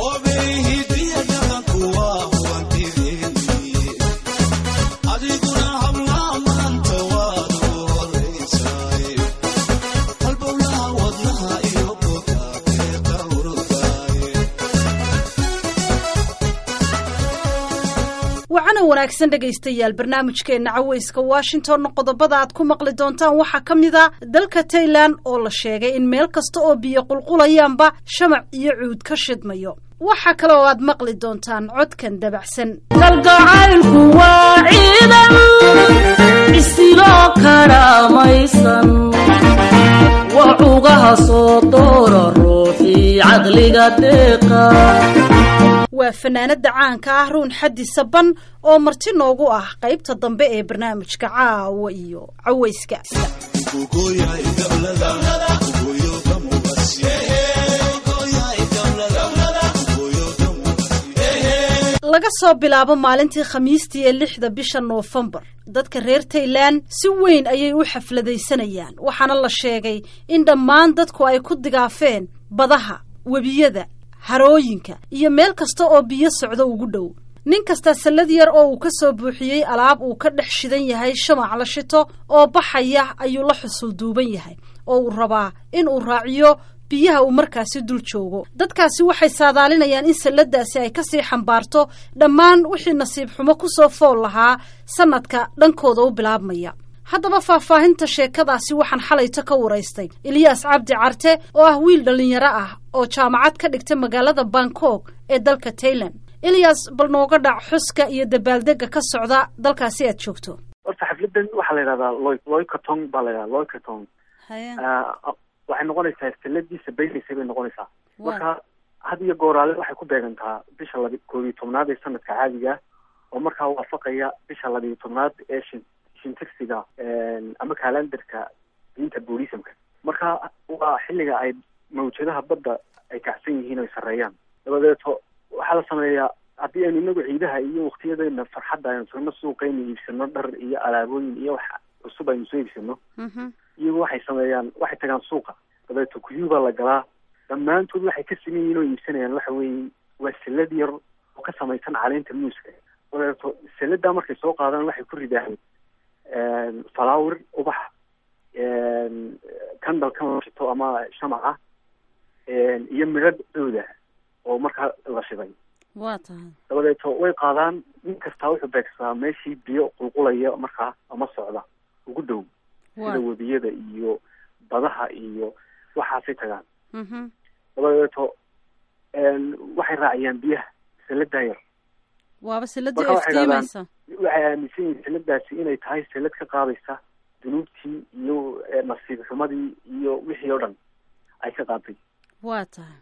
wacana wanaagsan dhegaystayaal barnaamijkeenna caweyska washingtonna qodobada aad ku maqli doontaan waxaa ka mid a dalka tailan oo la sheegay in meel kasta oo biyo qulqulayaanba shamac iyo cuud ka shidmayo waxaa kale oo aad maqli doontaan codkan dabacsan kalgacaylku waa ciidan isiloo karaamaysan waa cugaha soo doora ruuxii caqliga deeqa waa fanaanada caanka ah ruun xaddi saban oo marti noogu ah qaybta dambe ee barnaamijka caawa iyo caweyska laga soo bilaabo maalintii khamiistii ee lixda bisha noofembar dadka reer tailan si weyn ayay u xafladaysanayaan waxaana la sheegay in dhammaan dadku ay ku digaafeen badaha webiyada harooyinka iyo meel kasta oo biyo socdo ugu dhow nin kasta sallad yar oo uu ka soo buuxiyey alaab uu ka dhex shidan yahay shamac la shito oo baxaya ayuu la xusul duuban yahay oo uu rabaa in uu raaciyo biyaha uu markaasi dul joogo dadkaasi waxay saadaalinayaan in salladaasi ay kasii xambaarto dhammaan wixii nasiib xumo ku soo fool lahaa sannadka dhankooda u bilaabmaya haddaba faahfaahinta sheekadaasi waxaan xalayto ka waraystay eliyaas cabdi carte oo ah wiil dhallinyaro ah oo jaamacad ka dhigta magaalada bangkok ee dalka tailan eliyas bal nooga dhac xuska iyo dabaaldega ka socda dalkaasi aad joogto horta xafladan waxaa la yidhahdaa loy loycatong baa la yidhahda loycatong waxay noqonaysaa sanadii sabaynaysay bay noqonaysaa marka had iyo gooraale waxay ku beegantaa bisha laba koob iyo tobnaad ee sanadka caadiga oo markaa waafaqaya bisha labiiyo tobnaad ee shin shintigsiga ama kalandarka diinta buddhismka marka waa xilliga ay mawjadaha badda ay kacsan yihiin oy sarreeyaan dabadeeto waxaa la sameeyaa haddii aynu inagu ciidaha iyo waktiyadeena farxadda aynu tagno suuqaynu iibsano dhar iyo alaabooyin iyo wax cusub aynu soo iibsano iyagu waxay sameeyaan waxay tagaan suuqa dabeeto kuyuu baa la galaa dhammaantood waxay ka siman yihiin oo iibsanayaan waxa weeye waa salad yar oo ka samaysan caleenta muuska dabeeto saladaa markay soo qaadaan waxay ku ridaan falawir ubax candal ka shito ama shamaca iyo midho dooda oo markaa la shiday waa tahay dabadeeto way qaadaan nin kastaa wuxuu beegsadaa meeshii biyo qulqulaya markaa ama socda ugu dhow sida webiyada iyo badaha iyo waxaasay tagaan dabadeeto waxay raaciyaan biyaha saladaa yar waaba salada marka waxay dhahdaan iftiimaysa waxay aaminsan yihiin saladaasi inay tahay salad ka qaadaysa dunuubtii iyo nasiib xumadii iyo wixii oo dhan ay ka qaaday waa tahay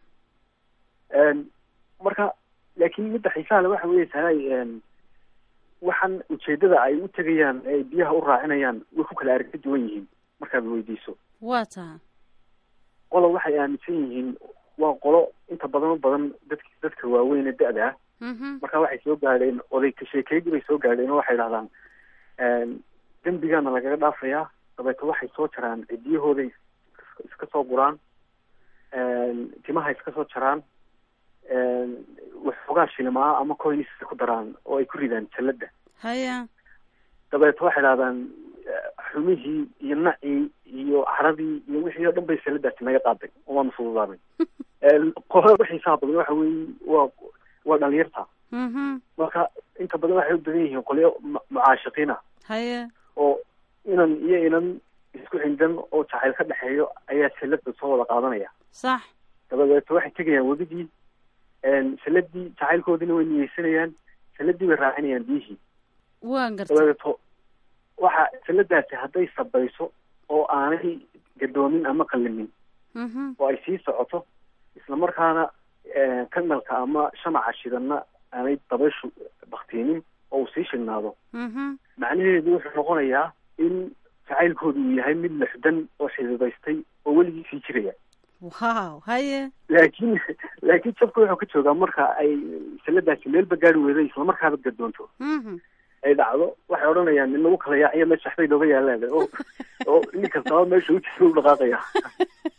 marka laakiin midda xiisaha le waxa weeye tahay waxaan ujeedada ay u tegayaan ee ay biyaha u raacinayaan way ku kala aragti duwan yihiin markaad weydiiso waa tahay qolo waxay aaminsan yihiin waa qolo inta badan u badan dadk dadka waaweyn ee da-da ah marka waxay soo gaadheen oday ka sheekeydii bay soo gaadheen oo waxay dhahdaan dembigaana lagaga dhaafayaa dabeeto waxay soo jaraan cidiyahooday iska soo guraan timaha iska soo jaraan waxoogaa shilimaa ama coins ku daraan oo ay ku ridaan jalada haya dabeeto waxay dhahdaan xumihii iyo nacii iyo caradii iyo wixii oo dhan bay saladaasi naga qaaday waanu fududaaday qolo xiisaha badan waxa weeye waa waa dhalinyarta marka inta badan waxay u badan yihiin qolyo mucaashiqiina haye oo inan iyo inan isku xindan oo jacayl ka dhexeeyo ayaa salada soo wada qaadanaya sax dabadeeto waxay tegayaan webidii saladii jacaylkoodiina way niyeysanayaan saladii bay raacinayaan biyihii waan gartay dabadeeto waxa saladaasi hadday sabayso oo aanay gadoomin ama qallimin oo ay sii socoto isla markaana kanalka ama shamaca shidana aanay dabayshu baktiinin oo uu sii shignaado macnaheedu wuxuu noqonayaa in jacaylkoodu uu yahay mid lexdan oo xididaystay oo weligii sii jiraya wow haye laakiin laakiin jabka wuxuu ka joogaa marka ay saladaasi meelba gaari weyda isla markaaba gadoonto ay dhacdo waxay odhanayaan in lagu kala yaaciyo meesha waxbay nooga yaalaan oo oo nin kastaba meesha u jiro u dhaqaaqaya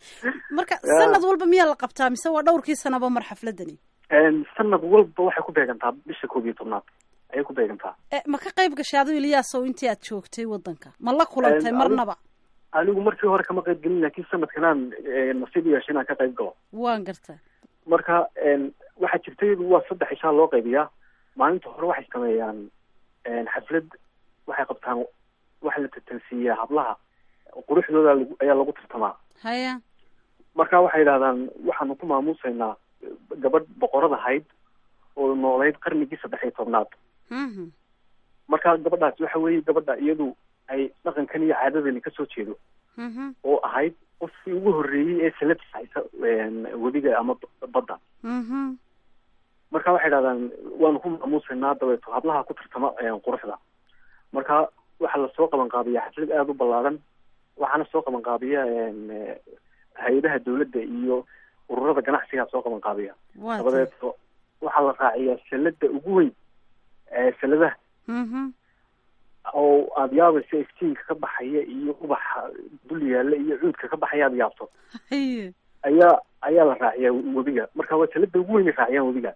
marka sanad walba miyaa la qabtaa mise waa dhowrkii sanaba mar xafladani sanad walba waxay ku beegantaa bisha koob iyo tobnaad ayay ku beegantaa ma ka qayb gashay adu iliyaasow intii aad joogtay waddanka ma la kulantay marnaba anigu markii hore kama qayb gelin laakiin sanadkanaan nasiib u yeeshay inaan ka qayb galo waan garta marka waxaa jirta iyadu waa saddex ishaa loo qaybiyaa maalinta hore waxay sameeyaan xaflad waxay qabtaan waxa la tartansiiyaa hablaha quruxdooda ayaa lagu tartamaa haya marka waxay yidhahdaan waxaanu ku maamuusaynaa gabadh boqorad ahayd oo noolayd qarnigii saddex iyo tobnaad marka gabadhaas waxa weeye gabadha iyadu ay dhaqankan iyo caadadani kasoo jeedo oo ahayd qofkii ugu horreeyey ee salad haysa webiga ama badda marka waxay idhahdaan waanu ku maamuusaynaa dabeeto hablaha ku tartama quruxda marka waxaa lasoo qaban qaabiya xaflad aada u ballaaran waxaana soo qaban qaabiya hay-adaha dawladda iyo ururada ganacsigaa soo qaban qaabiya dabadeeto waxaa la raaciyaa salada ugu weyn saladaha oo aada yaabayso iftiinka ka baxaya iyo ubaxa dul yaalla iyo cuudka ka baxaya aada yaabto ayaa ayaa la raaciyaa webiga marka waa salada ugu weyn ay raaciyaan webiga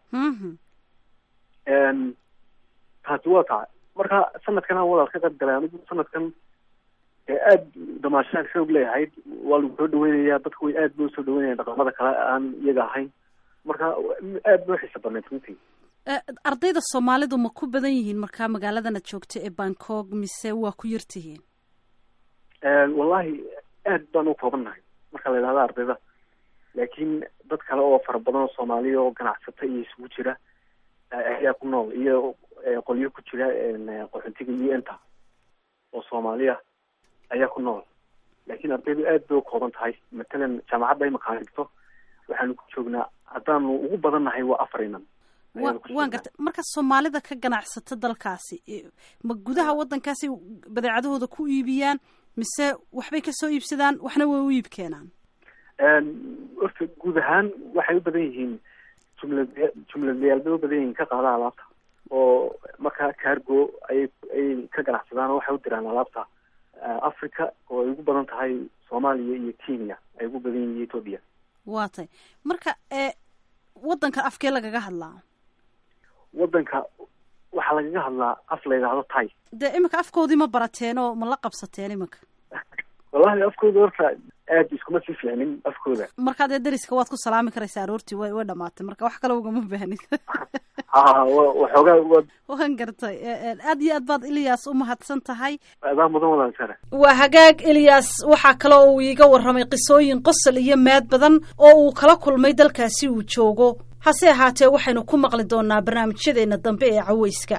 taasi waa taa marka sanadkan aan wadaad ka qayb galay anigu sanadkan aada damaashaan xoog leeyahayd waa lagu soo dhaweynayaa dadku way aad ba usoo dhaweynayaan dhaqamada kale aan iyaga ahayn marka aad ba uxiisa badnayd runtii ardayda soomaalidu ma ku badan yihiin markaa magaaladan aad joogta ee bangkok mise waa ku yartihiin wallahi aad baan u koobannahay marka la yidhahda ardayda laakiin dad kale oo fara badan oo soomaaliya oo ganacsata iyo isugu jira ayaa ku nool iyo qolyo ku jira qaxoontiga u n ta oo soomaaliya ayaa ku nool laakiin ardaydu aad bay u kooban tahay matalan jaamacadda ay maqaan dhigto waxaanu ku joognaa haddaanu ugu badan nahay waa afar inan wa waan gartay marka soomaalida ka ganacsata dalkaasi ma gudaha waddankaasi badeecadahooda ku iibiyaan mise waxbay kasoo iibsadaan waxna way u iib keenaan horta guud ahaan waxay u badan yihiin jumlad jumladlayaal bay u badan yihiin ka qaada alaabta oo markaa cargo ayay ayay ka ganacsadaan oo waxay u diraan alaabta africa oo ay ugu badan tahay soomaaliya iyo kenya ay ugu badan yihiin ethoopia waa tay marka waddanka afkee lagaga hadlaa waddanka waxaa lagaga hadlaa af la yidhaahdo tay dee iminka afkoodii ma barateen oo ma la qabsateen iminka wallahi afkooda horta aad iskuma sii fiicnin afkooda markaa dee deriska waad ku salaami karaysaa aroortii way way dhamaatay marka wax kale ugama bahnid ha waxoogaa wa waan gartay aad iyo aad baad ilyaas u mahadsan tahay adaa mudan walaal sare waa hagaag eliyas waxaa kale oo uu iiga warramay qisooyin qosol iyo maad badan oo uu kala kulmay dalkaasi uu joogo hase ahaatee waxaynu ku maqli doonaa barnaamijyadeena dambe ee caweyska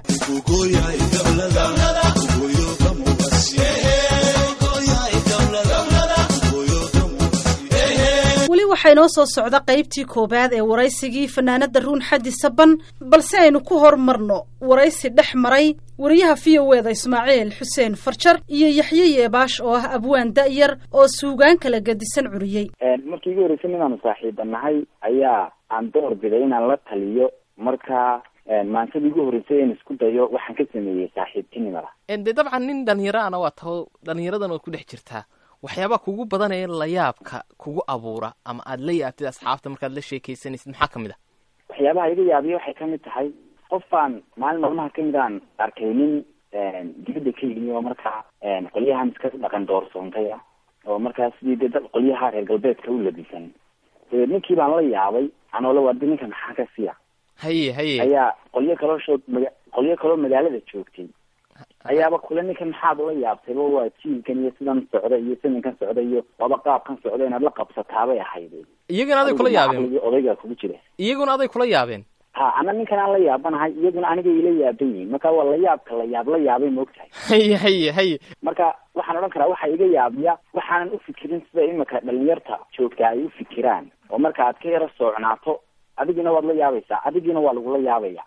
weli waxaa inoo soo socda qaybtii koowaad ee waraysigii fanaanada ruun xaddi saban balse aynu ku hormarno waraysi dhex maray wariyaha v o eda ismaaciil xuseen farjar iyo yaxye yeebaash oo ah abwaan da'yar oo suugaan kala gadisan curiyey markii igu horreysay inaanu saaxiiba nahay ayaa aan door biday inaan la taliyo marka maantada igu horreysay in isku dayo waxaan ka sameeyey saaxiibtinimada de dabcan nin dhalinyaraana waa taho dhalinyaradan waad ku dhex jirtaa waxyaabaa kugu badan ee layaabka kugu abuura ama aada la yaabtid asxaabta markaad la sheekaysanaysid maxaa kamid ah waxyaabaha iga yaabiya waxay kamid tahay qofbaan maalin maalmaha kamid aan arkay nin dibadda ka yimi oo markaa qolyahan iska dhaqan doorsoontay ah oo markaa sidii dee dad qolyaha reer galbeedka u labisan dabeed ninkii baan la yaabay anoo la wardi ninka maxaa ka siya haye haye ayaa qolyo kaloo shoog maga qolyo kaloo magaalada joogtay ayaaba kule ninkan maxaad ula yaabtayba waa jiilkan iyo sidan socda iyo sidankan socda iyo waba qaabkan socda inaad la qabsataabay ahayd iyaguna aday kula yaabeen odaygaa kugu jira iyaguna aday kula yaabeen ha ana ninkan aan la yaabanahay iyaguna aniga ila yaaban yihiin marka waa la yaabka la yaab la yaabay maogtahay haye haye haye marka waxaan odhan karaa waxaa iga yaabiya waxaanan ufikirin sida imika dhalinyarta joogta ay ufikiraan oo marka aad ka yaro soocnaato adigina waad la yaabaysaa adigiina waa lagula yaabaya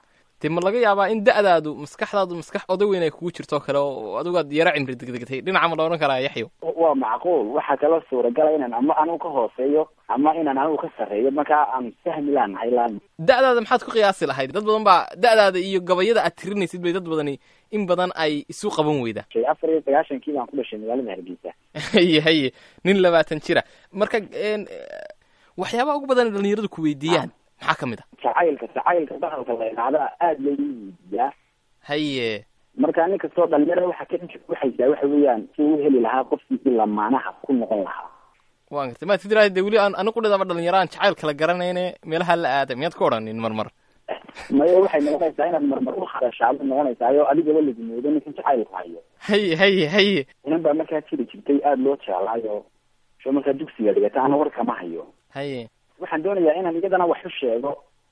dee ma laga yaabaa in da'daadu maskaxdaadu maskax oday weyn ay kugu jirto kale oo adigaad yara cimri degdegtay dhinaca ma la odhan karaa yaxyo waa macquul waxaa kaloo suuragala inaan ama anigu ka hooseeyo ama inaan anigu ka sarreeyo markaa aan fahmi laanahay laan da'daada maxaad ku qiyaasi lahayd dad badan baa da'daada iyo gabayada aad tirinaysid bay dad badani in badan ay isu qaban weydaa afar iyo sagaashankii baan ku dhashay magaalada hargeysa haye haye nin labaatan jira marka waxyaabaha ugu badan dhalinyaradu ku weydiiyaan maxaa ka mid a jacaylka jacaylka bahalka la idhaahda aada loogu weydiiyaa haye marka nin kastoo dhalinyarada waxa ka waxaysaa waxa weeyaan si u heli lahaa qofkii lamaanaha ku noqon lahaa waan gartay maad fidraad de weli aan anigu dhidaba dhalinyaraan jacayl kala garanayne meelaha la aaday miyaad ka odhanin marmar maya waxay noqonaysaa inaad marmar u hadashaaba noqonaysaayo adigaba lagu moodo ninkan jacaylku hayo haye haye haye inan baa markaa jiri jirtay aada loo jeclaayo soo markaa dugsiga dhigata ana war kama hayo haye waxaan doonayaa inaan iyadana wax u sheego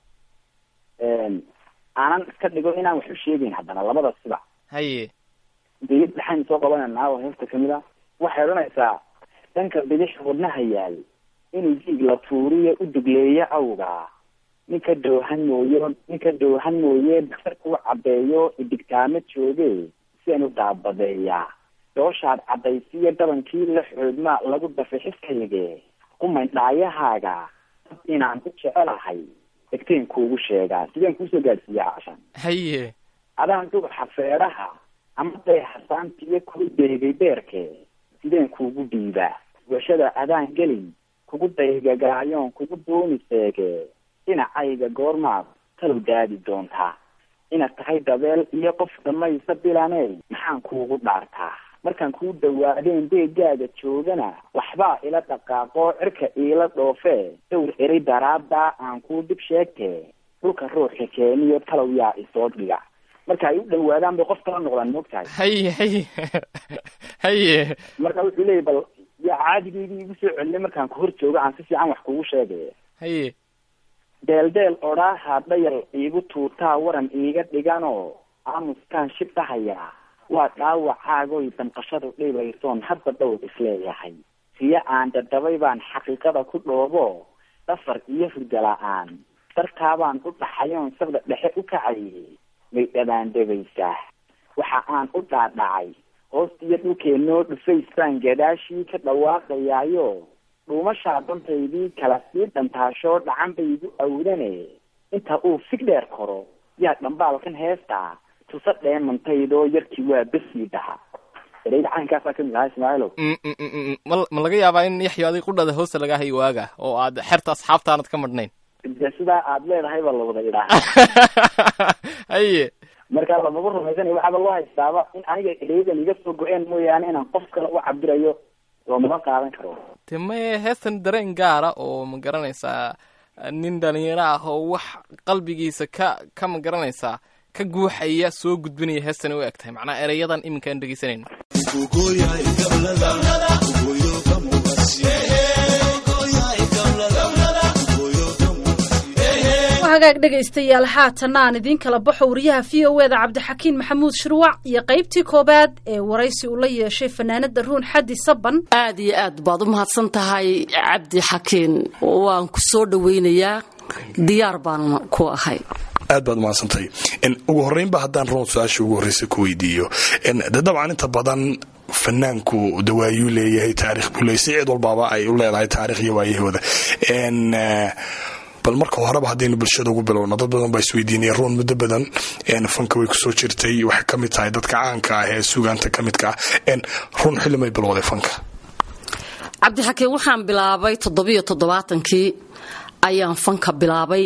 aanan iska dhigo inaan wax u sheegeyn haddana labada siba haye bidix dhaxayn soo qabananaa oo heesta kamid a waxay odhanaysaa dhanka bidix wadnaha yaal inuu jiig la tuuriyo u dugleeyo awga ninka dhoohan mooyo ninka dhoohan mooye daktarka u cabeeyo idigtaamo jooge sian u daabadeeyaa dooshaad caddaysiyo dhabankii la xoodmaa lagu dafay xiskayge qumayn dhaayahaaga dad inaan ku jecelahay degteen kuugu sheegaa sideen kuusoo gaadhsiiya cashan haye adaan dubaxa feedhaha ama deexasaantiyo kuu deegay beerke sideen kuugu dhiibaa washada adaan gelin kugu daygagaayoon kugu duuni seege dhinacayga goormaad talow daadi doontaa inaad tahay dabeel iyo qof dhamaysa bilaney maxaan kuugu dhaartaa markaan kuu dhawaadeen deegaaga joogana waxbaa ila dhaqaaqoo cirka iila dhoofee dhowr eray daraaddaa aan kuu dib sheegtee dhulka ruuxa keeniyo talow yaa isoo dhiga marka ay u dhawaadaan bay qof kala noqdaan moogtahay haye haye haye marka wuxuu leeyahy bal yaa caadigeydii igu soo celinay markaan ku hor joogo aan si fiican wax kugu sheegay haye deeldeel odhaaha dhayal iigu tuurtaa waran iiga dhiganoo aamuskaan shib dhahayaa waa dhaawacaagoy danqashadu dhibaysoon hadda dhowr isleeyahay siyo aan dadabay baan xaqiiqada ku dhoobo dhafar iyo hurda la-aan dartaabaan u dhaxayoon sabda dhexe u kacayay may dhabaandhabaysaa waxa aan u dhaadhacay hoostiyo dhulkeenoo dhufays baan gadaashii ka dhawaaqayaayo dhuumashaa dantaydii kala sii dhantaashoo dhacan bay igu awdane inta uu fig dheer koro yaa dhambaalkan heestaa tusa dheemantaydoo yarkii waa besii dhaha ereyda caankaasaa kamid ahaa ismaaciilow ma ma laga yaabaa in yaxyo adig qudhada hoosta laga hayo waaga oo aad xerta asxaabtaanad ka madhnayn de sidaa aad leedahay baa lawada idhaaha haye marka lamaba rumaysanay waxaaba loo haystaaba in aniga ereydan iga soo go-een mooyaane inaan qof kale u cabirayo loomama qaadan karo de maye heestan dareen gaara oo ma garanaysaa nin dhalinyaro ah oo wax qalbigiisa ka ka ma garanaysaa ka guuxaya soo gudbinaya heestani u eg tahay macnaa ereyadan iminka aan dhegeysanayno hagaag dhegaystayaal haatana aan idiin kala baxo wariyaha v o eda cabdixakiin maxamuud shirwac iyo qaybtii koobaad ee waraysi uu la yeeshay fanaanada ruun xaddi saban aad iyo aad baad u mahadsan tahay cabdi xakiin waan ku soo dhowaynayaa diyaar baan ku ahay aad baad umahadsantay ugu horeynba haddaan roon su-aasha ugu horreysa ku weydiiyo de dabcan inta badan fanaanku dawaayuu leeyahay taarikh buu leeyahy si cid walbaaba ay u leedahay taarikh iyo waayahooda bal marka horeba haddaynu bulshada ugu bilowno dad badan baa isweydiinaya ruun muddo badan fanka way kusoo jirtay waxay ka mid tahay dadka caanka ah ee sugaanta ka midka ah ruun xilli may bilowday fanka cabdixakiin waxaan bilaabay toddobiyo toddobaatankii ayaan fanka bilaabay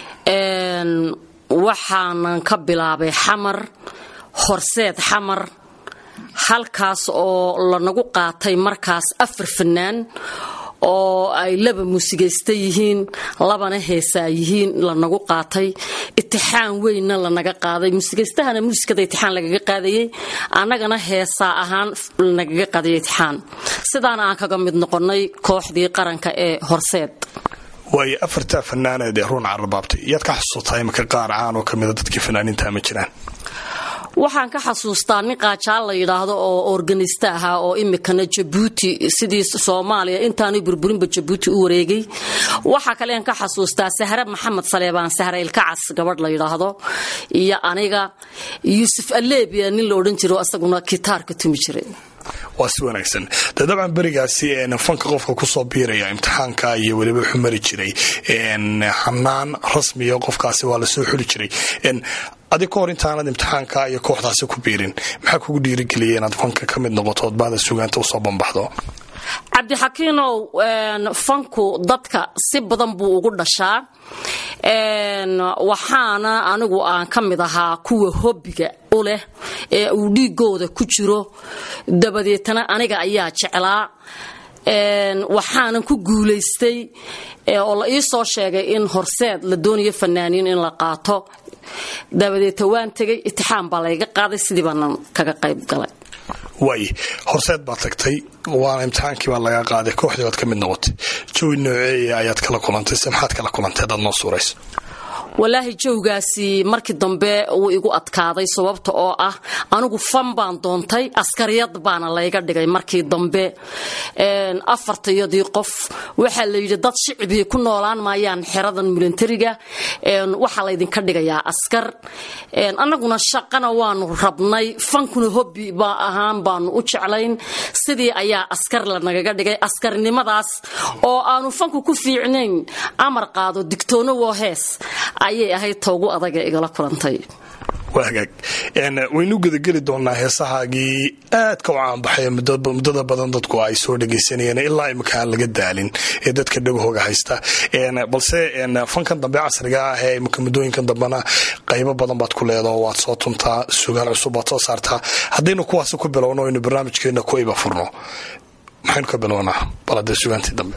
waxaanan ka bilaabay xamar horseed xamar halkaas oo lanagu qaatay markaas afar fanaan oo ay laba muusigaysta yihiin labana heesaa yihiin lanagu qaatay itixaan weynna lanaga qaaday muusigaystahana muusikada itixaan lagaga qaadayey annagana heesaa ahaan lanagaga qaadayay itixaan sidaana aan kaga mid noqonnay kooxdii qaranka ee horseed waayo afartaa fanaaneed ee ruun carrabaabtay yaad ka xusuutaa imika qaar caan oo kamida dadkii fanaaniinta ma jiraan waxaan ka xasuustaa nin qaajaal la yidhaahdo oo organista ahaa oo imikana jabuuti sidii soomaaliya intaanu burburinba jabuuti u wareegay waxaa kalean ka xasuustaa sahre maxamed saleebaan sahre ilkacas gabadh la yidhaahdo iyo aniga yuusuf aleebia nin la odhan jiro isaguna kitaarka tumi jiray waa si wanaagsan de dabcan berigaasi fanka qofka kusoo biiraya imtixaanka iyo weliba wuxuu mari jiray xanaan rasmiya qofkaasi waa lasoo xuli jiray adi ka hor intaanad imtixaanka iyo kooxdaasi ku biirin maxaa kugu dhiirigeliya inaad fanka ka mid noqoto ood baada sugaanta usoo bambaxdo cabdixakiinow fanku dadka si badan buu ugu dhashaa waxaana anigu aan ka mid ahaa kuwa hobbiga u leh ee uu dhiigooda ku jiro dabadeetana aniga ayaa jeclaa waxaanan ku guulaystay oo la ii soo sheegay in horseed la doonayo fanaaniin in la qaato dabadeeta waan tegay itixaan baa layga qaaday sidii baanan kaga qayb galay waay horseed baad tagtay waana imtixaankii baa laga qaaday kooxdii baad ka mid noqotay jawi nooceeya ayaad kala kulantay se maxaad kala kulantay hadaad noo suurayso walaahi jawgaasi markii dambe wuu igu adkaaday sababta oo ah anigu fan baan doontay askariyad baana layga dhigay markii dambe afartayadii qof waxaa la yidhi dad shicbii ku noolaan maayaan xeradan militariga waxaa laydinka dhigayaa askar annaguna shaqana waanu rabnay fankuna hobbi baa ahaan baanu u jeclayn sidii ayaa askar lanagaga dhigay askarnimadaas oo aanu fanku ku fiicnayn amar qaado digtoono woo hees ayay ahayd toogu adaga igala kulantay waa hagaag waynu gedageli doonaa heesahaagii aadka u caanbaxay muddada badan dadku ay soo dhegaysanayeen ilaa imika aan laga daalin ee dadka dhagahooga haysta balse fankan dambe casriga ah ee imika muddooyinkan dambena qaybo badan baad ku leedaho waad soo tuntaa sugaan cusub baad soo saartaa haddaynu kuwaasi ku bilowno aynu barnaamijkeena ku iba furno maxaynu ka bilownaa baladee sugaantii dambe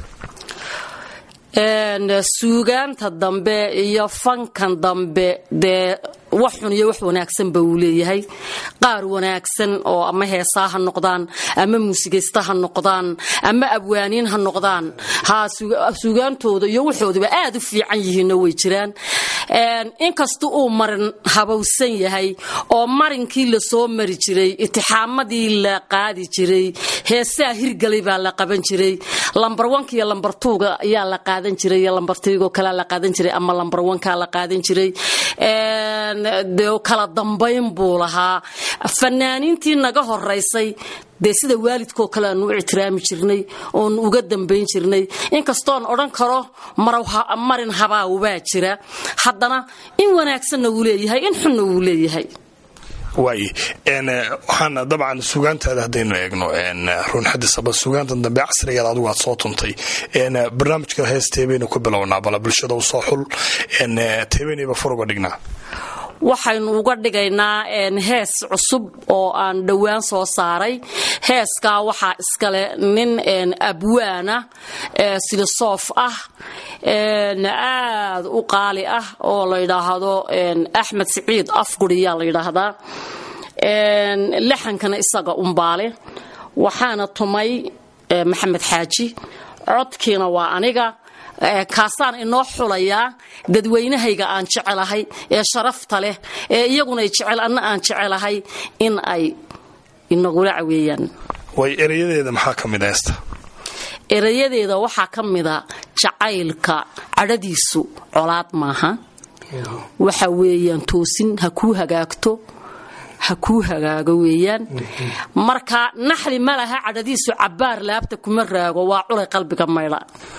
suugaanta dambe iyo fankan dambe dee wax xun iyo wax wanaagsanba uu leeyahay qaar wanaagsan oo ama heesaa ha noqdaan ama muusigaysta ha noqdaan ama abwaaniin ha noqdaan ha suugaantooda iyo waxoodaba aad u fiican yihiinna way jiraan inkasta uu marin habowsan yahay oo marinkii lasoo mari jiray itixaamadii la qaadi jiray heesaa hirgalay baa la qaban jiray lambar wanka iyo lambar tuuga ayaa la qaadan jiray iyo lambar tiigoo kalea la qaadan jiray ama lambar wankaa la qaadan jiray de kala dambayn buu lahaa fanaaniintii naga horaysay dee sida waalidkoo kale aanu u ictiraami jirnay oonu uga dambayn jirnay inkastoon odhan karo marin habaawbaa jira haddana in wanaagsanna wuu leeyahay in xunna wuu leeyahay waay waxaan dabcan sugaantaada haddaynu eegno run xadisaba sugaantan dambe casrigeed adigu aad soo tuntay barnaamijka hees teebaynu ku bilownaa bala bulshada u soo xul teebaynayba fur uga dhignaa waxaynu uga dhigaynaa hees cusub oo aan dhowaan soo saaray heeskaa waxaa iskale nin abwaana silosoof ah aad u qaali ah oo la yidhaahdo axmed siciid afguriyaa la yidhaahdaa laxankana isaga umbaale waxaana tumay maxamed xaaji codkiina waa aniga kaasaan inoo xulayaa dadweynahayga aan jecelahay ee sharafta leh ee iyaguna jecel anna aan jecelahay in ay inagula caweeyaan way erayadeeda maxaa ka mid heesta erayadeeda waxaa ka mida jacaylka cadhadiisu colaad maaha waxa weeyaan toosin ha kuu hagaagto ha kuu hagaago weeyaan marka naxli ma laha cadhadiisu cabbaar laabta kuma raago waa culay qalbiga maydha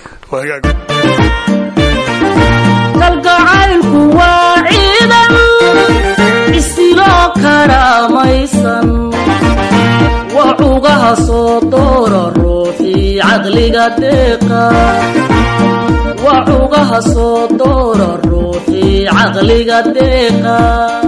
kalgacaylku waa ciidan isiloo karaamaysan wacugaha soo doora ruuxii caqliga deeqa wacugaha soo doora ruuxii caqliga deeqa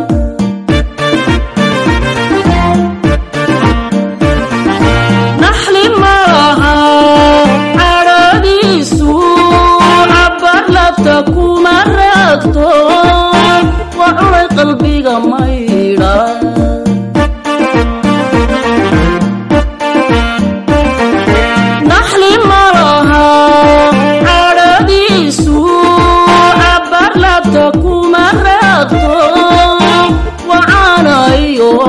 naxli malaha cadhadiisu cabbar labta kuma raagto waa culay qalbiga maydha naxli malaha cadhadiisu cabbar labta kuma raagto wacaanayo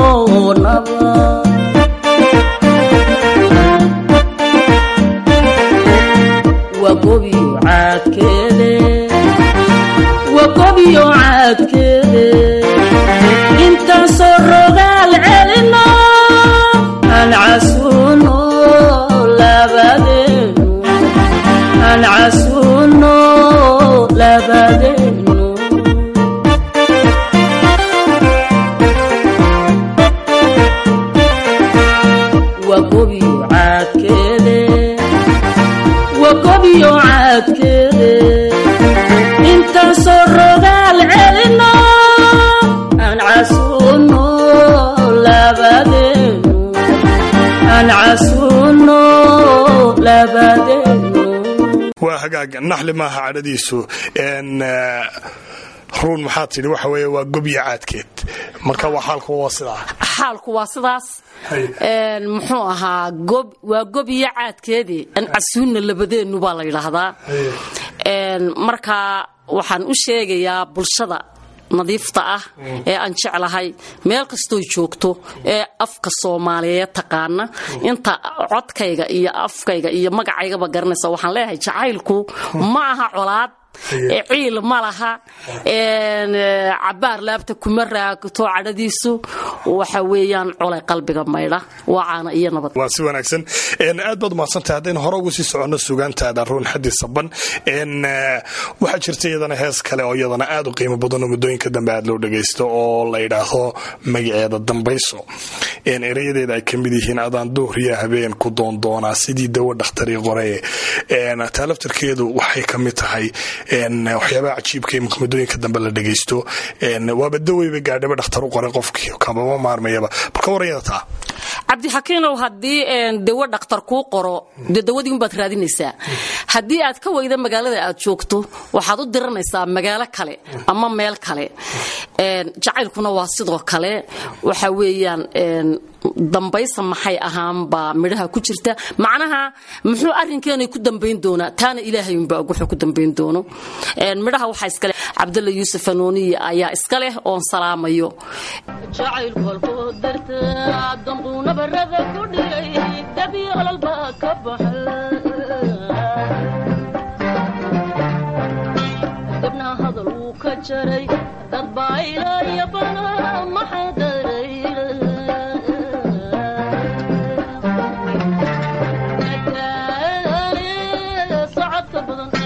caadkeede intaasoo rogaal celino aan casuuno labadeenu aan casuuno labadeenu waa gobiyo caadkeede waa gobiyo caadkeede intaasoo rogaal celino aan casuuno labadeenu aan casuuno labadeenu waa hagaag naxli maaha cadhadiisu n ruun maxaa tidhi waxa weeye waa gobya caadkeed marka waa xaalku waa sidaa xaalku waa sidaas een, muxuu ahaa gob waa gob iyo caadkeedii an casuunna labadeennu baa la yidhaahdaa Een, marka waxaan u sheegayaa bulshada nadiifta ah ee aan jeclahay meel kastoo joogto ee afka soomaaliyeed taqaana inta codkayga iyo afkayga iyo magacaygaba garanaysa waxaan leeyahay jacaylku ma aha colaad ee ciil ma laha een, ee, cabaar laabta kuma raagto cadhadiisu waxa weeyaan colay qalbiga maydha waa caana iyo nabad waa si wanaagsan n aad baad umahadsantahay haddaynu hore ugu sii soconno sugaantaada ruun xaddi saban n waxaa jirta iyadana hees kale oo iyadana aad u qiimo badan oo muddooyinka dambe aad loo dhagaysto oo la yidhaahdo magaceeda dambayso n erayadeeda ay ka mid yihiin adaan duhriya habeen ku doondoonaa sidii dawo dhakhtarii qoree n taa laftarkeedu waxay ka mid tahay n waxyaabaha cajiibka ee muddooyinka dambe la dhagaysto n waaba daweyba gaadhaba dhakhtar u qoray qofkii kamama maarmayaba balka warayada taa cabdixakiinow haddii een, dawo dhakhtar kuu qoro dee dawadii unbaad raadinaysaa haddii aad ka weyda magaalada aad joogto waxaad u diranaysaa magaalo kale ama meel kale Een, jacaylkuna waa sidoo kale waxa weeyaan een, dambaysa maxay ahaanbaa midhaha ku jirta macnaha muxuu arrinkeenay ku dambayn doonaa taana ilaahay unbaa og wuxuu ku dambayn doono Een, midhaha waxaa iskale cabdalla yuusuf anooniye ayaa iska leh oon salaamayo jacaylku halkoo darta dambuuna barada ku dhigay dabi olol baa ka baxay dibna hadal wuu ka jaray dad baa ilaayo bana maxaa daray socodka badan